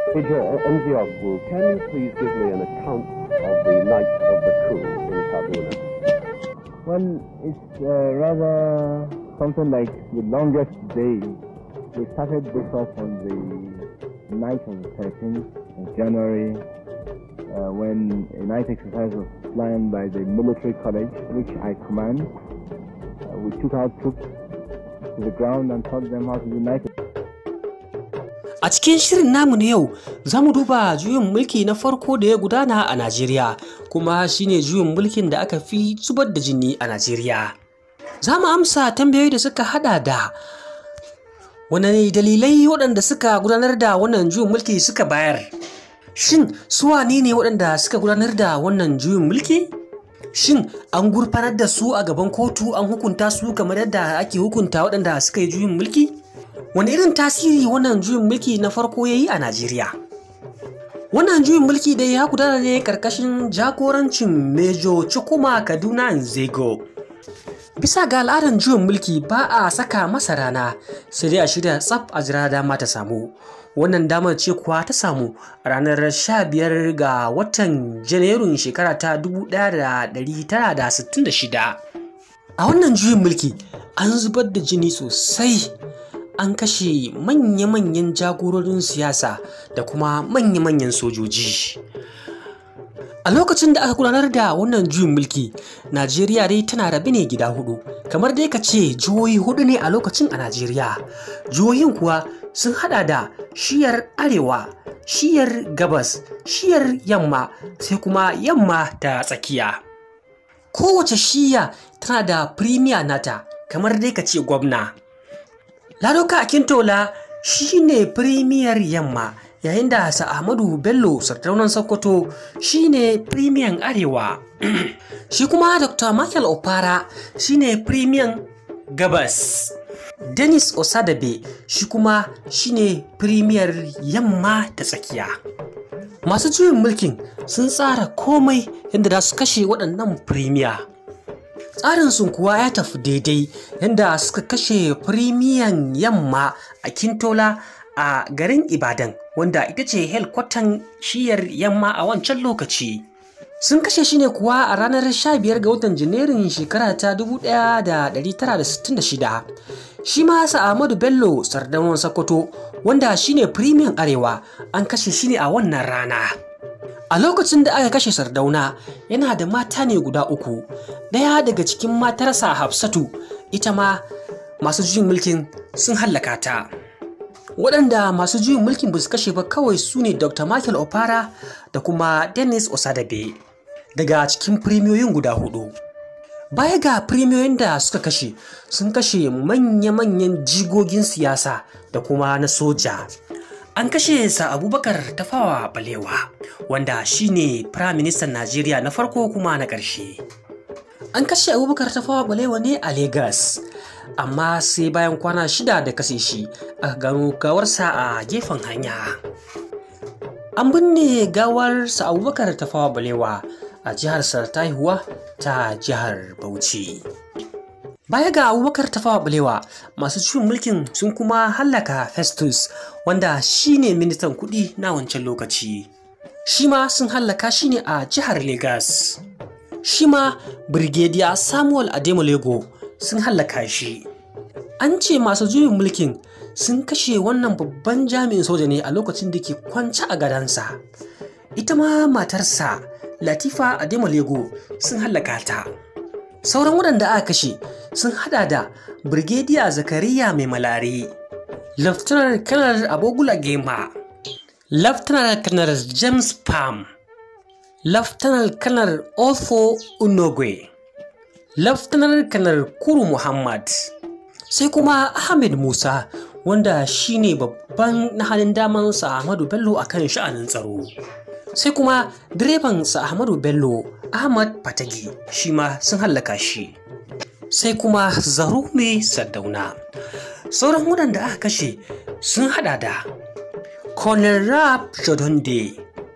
Major Nziogwu, can you please give me an account of the night of the coup in Kaduna? Well, it's uh, rather something like the longest day. We started this off on the night of the 13th of January uh, when a night exercise was planned by the military college, which I command. Uh, we took our troops to the ground and taught them how to unite. A cikin shirin namu na yau za mu duba juyin mulki na farko da ya gudana a Najeriya kuma shine juyin mulkin da aka fi zubar da jini a Najeriya. Za mu amsa tambayoyi da suka hada da wane dalilai waɗanda suka gudanar da wannan juyin mulki suka bayar. Shin su wane ne waɗanda suka gudanar da wannan juyin mulki? Shin an gurfanar da su a gaban kotu an hukunta su kamar yadda ake hukunta waɗanda suka yi juyin mulki? Wani irin tasiri wannan juyin mulki na farko ya yi a Najeriya? Wannan juyin mulki dai ya gudana ne karkashin jagorancin Mejo Chukwuma Kaduna Nzego. Bisa ga al'adar juyin mulki ba a saka masa rana sai dai a shirya tsaf a jira dama ta samu. Wannan damar ce kuwa ta samu a ranar 15 ga watan Janairun shekara ta 1966. A wannan juyin mulki an zubar da jini sosai an kashe manya-manyan jagororin siyasa da kuma manya-manyan sojoji. A lokacin da aka gudanar da wannan juyin mulki, Najeriya dai tana rabe ne gida hudu, kamar dai ka ce jihohi hudu ne a lokacin a Najeriya. Jihohin kuwa sun hada da shiyar arewa, shiyar gabas, shiyar yamma, sai kuma yamma ta tsakiya. Kowace shiya tana da firimiya nata, kamar dai ka ce gwamna. Ladoka Akintola shi ne firimiyar yamma yayin da Sa Ahmadu Bello sardaunan Sokoto shi ne firimiyan arewa. shi kuma Dr. Michael Opara shi ne firimiyan gabas. Dennis Osadabe shi kuma shi ne firimiyar yamma ta tsakiya. Masu juyin mulkin sun tsara komai yadda za su kashe waɗannan firimiya. tsarinsu kuwa ya tafi daidai yadda suka kashe firimiyan yamma a kintola a garin ibadan wanda ita ce helkwatan shiyar yamma a wancan lokaci sun kashe shi ne kuwa a ranar 15 ga watan janairun shekara ta 1966 shi ma Ahmadu bello sardaunan sokoto wanda shine firimiyan arewa an kashe shi ne a wannan rana A lokacin da aka kashe Sardauna yana da mata ne guda uku, ɗaya daga cikin matarsa Hafsatu ita ma masu juyin mulkin sun hallaka ta. Waɗanda masu juyin mulkin ba su kashe ba kawai su ne Dr. Michael Opara da kuma Dennis Osadabe daga cikin firimiyoyin guda hudu. Baya ga firimiyoyin da suka kashe sun kashe manya-manyan jigogin siyasa da kuma na soja. An kashe sa Abubakar Tafawa Balewa, wanda shine Firaministan Najeriya na farko kuma na ƙarshe. An kashe Abubakar Tafawa Balewa ne a Legas, amma sai bayan kwana shida da kashe shi aka gano gawarsa a gefen hanya. An binne gawar sa Abubakar Tafawa Balewa a jihar Sartaihuwa ta jihar Bauchi. Baya ga abubakar tafawa balewa masu cikin mulkin sun kuma hallaka Festus wanda shi ne ministan kuɗi na wancan lokaci. Shi ma sun hallaka shi ne a jihar Legas. Shi ma Brigadier Samuel Ademolego sun hallaka shi. An ce masu juyin mulkin sun kashe wannan babban jami'in soja ne a lokacin da ke kwance a gadansa. Ita ma matarsa Latifa Ademolego sun hallaka ta. sauran waɗanda aka kashe sun hada da Brigadier Zakariya mai malare, Laftanar Kanar Abogula Gema, Laftanar Kanar James Palm, Laftanar Kanar Otho Unogwe, Laftanar Kanar Kuru Muhammad, sai kuma Ahmed Musa wanda shine babban na halin damansa Ahmadu Bello a kan sha'anin tsaro. Sai kuma direban sa Ahmadu Bello Ahmad Fatagi shi ma sun hallaka shi. Sai kuma Zarumi Sardauna. Sauran waɗanda aka kashe sun hada da Colonel Rap Shodonde,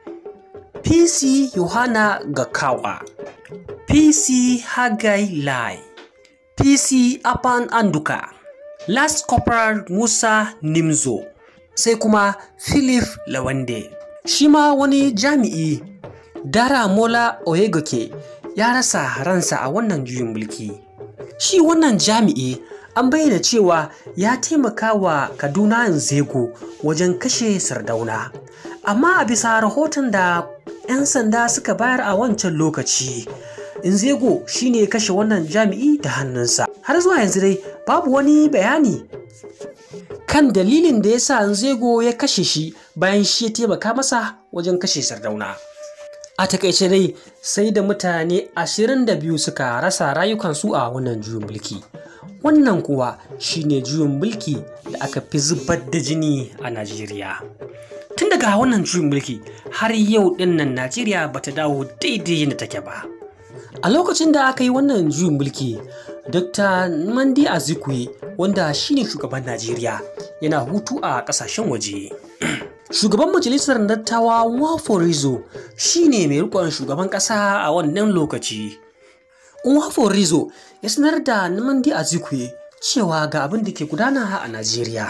PC Yohana Gakawa, PC Hagai Lai, PC Apan Anduka, Last Corporal Musa Nimzo, sai kuma philip lawande shi ma wani jami'i dara mola oyegoke ya rasa ransa a wannan juyin mulki shi wannan jami'i an bayyana cewa ya taimaka wa kaduna zego wajen kashe sardauna amma a bisa rahoton da 'yan sanda suka bayar a wancan lokaci Nzego shine kashe wannan jami'i da hannunsa har zuwa yanzu dai babu wani bayani kan dalilin da ya sa Nzego ya kashe shi bayan shi ya taimaka masa wajen kashe sardauna a takaice dai sai da mutane 22 suka rasa rayukansu a wannan juyin mulki wannan kuwa shine juyin mulki da aka fi zubar da jini a najeriya tun daga wannan juyin mulki har yau dinnan najeriya bata dawo daidai yadda take ba a lokacin da aka yi wannan juyin mulki dr mandi azikwe wanda shine shugaban najeriya yana hutu a kasashen waje shugaban majalisar dattawa waforizo shine mai rikon shugaban kasa a wannan lokaci waforizo ya sanar da namandi azikwe cewa ga abin da ke gudana a najeriya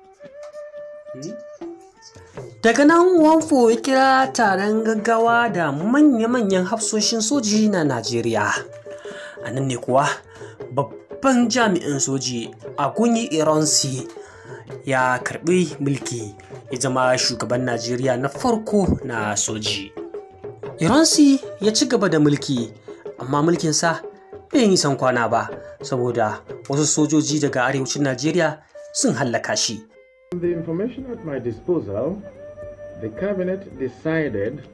daga nan wanfo ya kira taron gaggawa da manya-manyan hafsoshin soji na najeriya a nan ne kuwa babban jami'in soji a gunyi iransi ya karbi mulki ya zama shugaban najeriya na farko na soji iransi ya ci gaba da mulki amma mulkinsa bai yi san kwana ba saboda wasu sojoji daga arewacin najeriya sun hallaka shi The information at my disposal, the cabinet decided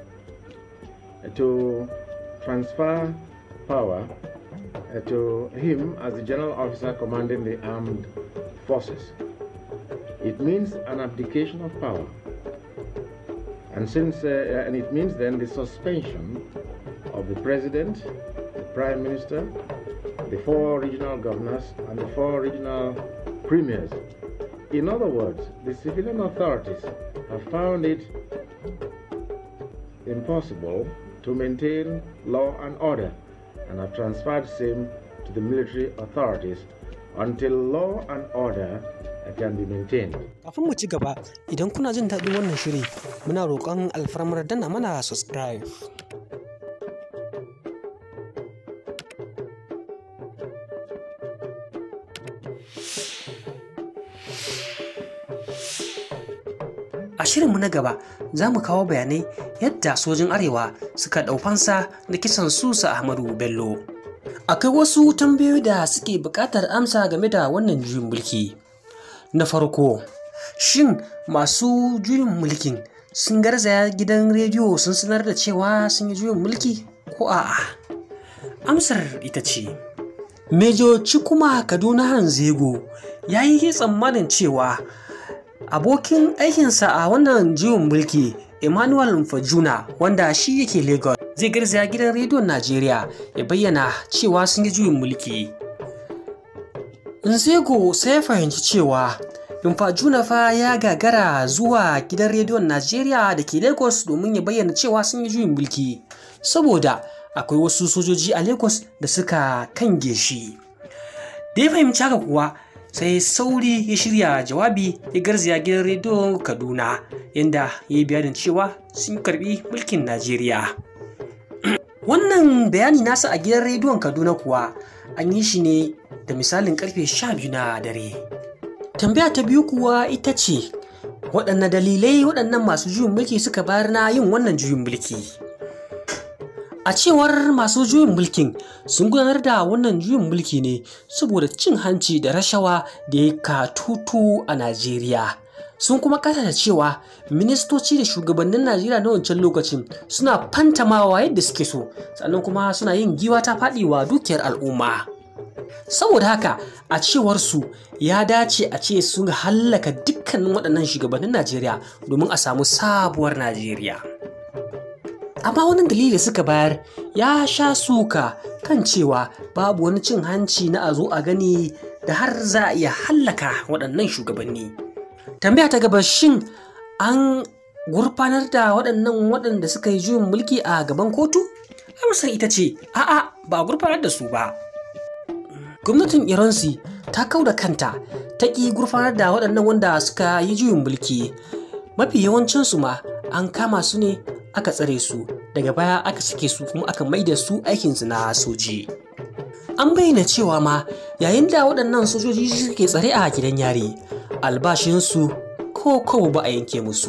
to transfer power uh, to him as the general officer commanding the armed forces. It means an abdication of power. And since uh, and it means then the suspension of the president, the prime minister, the four regional governors, and the four regional premiers. In other words, the civilian authorities have found it impossible to maintain law and order and have transferred same to the military authorities until law and order can be maintained. Kafin mu ci gaba, idan kuna jin daɗin wannan shiri, muna roƙon alfarmar danna mana subscribe. A shirinmu na gaba za mu kawo bayanai yadda sojin Arewa suka ɗaufansa da kisan Susa Ahmadu Bello. Akwai wasu tambayoyi da suke buƙatar amsa game da wannan juyin mulki. Na farko, shin masu juyin mulkin sun garzaya gidan rediyo sun sanar da cewa sun yi juyin mulki ko a'a? Amsar ita ce, Mejo Cikuma Kaduna Hanzego ya yi tsammanin cewa abokin aikinsa a wannan jiwon mulki emmanuel fajuna wanda shi yake lagos zai garzaya gidan rediyon najeriya ya bayyana cewa sun yi juyin mulki nzego sai ya fahimci cewa Fajuna fa ya gagara zuwa gidan rediyon najeriya da ke lagos domin ya bayyana cewa sun yi juyin mulki saboda akwai wasu sojoji a lagos da suka kange shi da ya fahimci haka kuwa sai sauri ya shirya jawabi ya garzaya gidan rediyo kaduna yadda ya yi bayanin cewa sun karbi mulkin najeriya wannan bayani nasa a gidan rediyon kaduna kuwa an yi shi ne da misalin karfe 12 na dare tambaya ta biyu kuwa ita ce waɗanne dalilai waɗannan masu juyin mulki suka bayar na yin wannan juyin mulki A cewar masu juyin mulkin sun gudanar da wannan juyin mulki ne saboda cin hanci da rashawa da ya katutu a Najeriya. Sun kuma kasa da cewa ministoci da shugabannin Najeriya na wancan lokacin suna fantamawa yadda suke so, sannan kuma suna yin giwa ta faɗiwa dukiyar al'umma. Saboda haka a cewar su ya dace a ce sun hallaka dukkanin waɗannan shugabannin Najeriya domin a samu sabuwar Najeriya. amma wani dalili suka bayar ya sha suka kan cewa babu wani cin hanci na a zo a gani da har za a iya hallaka waɗannan shugabanni tambaya ta gaba shin an gurfanar da waɗannan waɗanda suka yi juyin mulki a gaban kotu amsar ita ce a'a ba a gurfanar da su ba gwamnatin iransi ta kau da kanta ta ƙi gurfanar da waɗannan wanda suka yi juyin mulki mafi yawancinsu ma an kama su ne aka tsare su daga baya aka sake su kuma aka maida su aikinsu na soji an bayyana cewa ma yayin da waɗannan sojoji suke tsare a gidan yari albashinsu ko kawo ba a yanke musu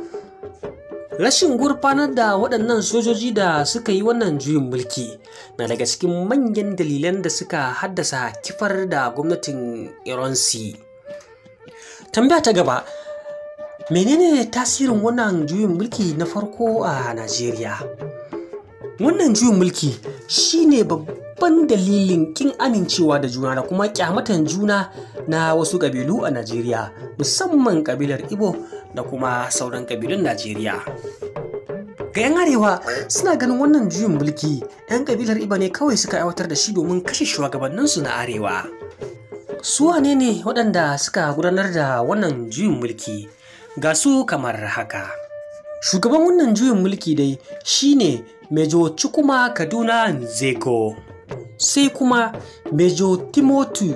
rashin gurfanar da waɗannan sojoji da suka yi wannan juyin mulki na daga cikin manyan dalilan da suka haddasa kifar da gwamnatin iransi tambaya ta gaba menene tasirin wannan juyin mulki na farko a najeriya wannan juyin mulki shine babban dalilin kin amincewa da juna da kuma kyamatan juna na wasu ƙabilu a najeriya musamman ƙabilar ibo da kuma sauran ƙabilun najeriya ga 'yan arewa suna ganin wannan juyin mulki 'yan ƙabilar iba ne kawai suka aiwatar da shi domin kashe shugabanninsu na arewa su wane ne waɗanda suka gudanar da wannan juyin mulki ga su kamar haka shugaban wannan juyin mulki dai shine mejo Chukwuma kaduna nzego sai kuma mejo timothy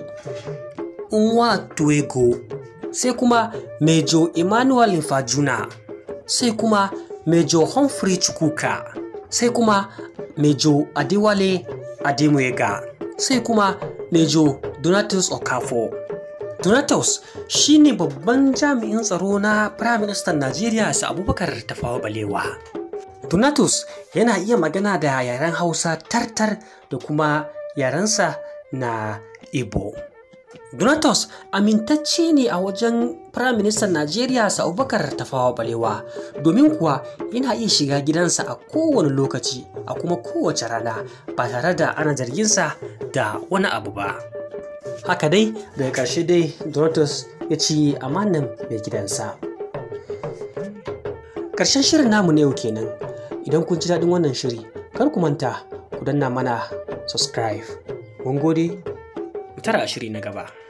nwatuego sai kuma mejo emmanuel Fajuna, sai kuma mejo humphrey chukwuka sai kuma mejo adewale ademuega sai kuma mejo donatus okafo donatus shine babban jami'in tsaro na prime minister najeriya su abubakar tafawa balewa donatus yana iya magana da yaren hausa tartar da kuma yarensa na igbo Donatus amintacce ne a wajen Firaministan Najeriya Abubakar Tafawa Balewa domin kuwa yana iya shiga gidansa a kowane lokaci a kuma kowace rana ba tare da ana zarginsa da wani abu ba. Haka dai daga ƙarshe dai Donatus ya ci amanan mai gidansa. Ƙarshen shirin namu na yau kenan idan kun ji daɗin wannan shiri kar ku manta ku danna mana subscribe. Mun gode, mu tara a shiri na gaba.